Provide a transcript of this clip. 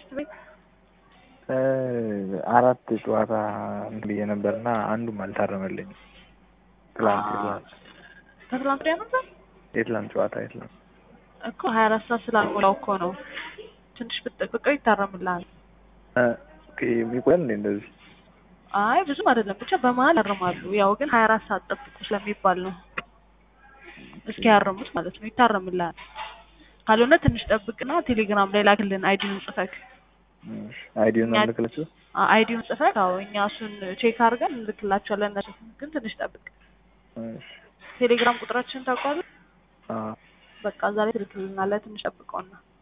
ቤት ቤት አራት ጨዋታ እንትን ብዬ ነበርና አንዱም አልታረመልኝም። ትላንት የትላንት ከትላንት ወዲያ ነበር የትላንት ጨዋታ የትላንት እኮ ሀያ አራት ሰዓት ስላልሞላው እኮ ነው። ትንሽ ብትጠብቀው ይታረምልሃል። የሚቆያል እንዴ እንደዚህ? አይ ብዙም አይደለም፣ ብቻ በመሀል ያርማሉ። ያው ግን ሀያ አራት ሰዓት ጠብቁ ስለሚባል ነው። እስኪ ያርሙት ማለት ነው። ይታረምልሃል። ካልሆነ ትንሽ ጠብቅና ቴሌግራም ላይ ላክልን አይዲውን ጽፈክ አይዲውን ነው ልክላችሁ? አይዲውን ጽፈክ። አዎ እኛ እሱን ቼክ አድርገን እንልክላቸዋለን። እነሱ ግን ትንሽ ጠብቅ። ቴሌግራም ቁጥራችንን ታውቀዋለህ? በቃ እዛ ላይ ትልክልናለህ። ትንሽ ጠብቀውና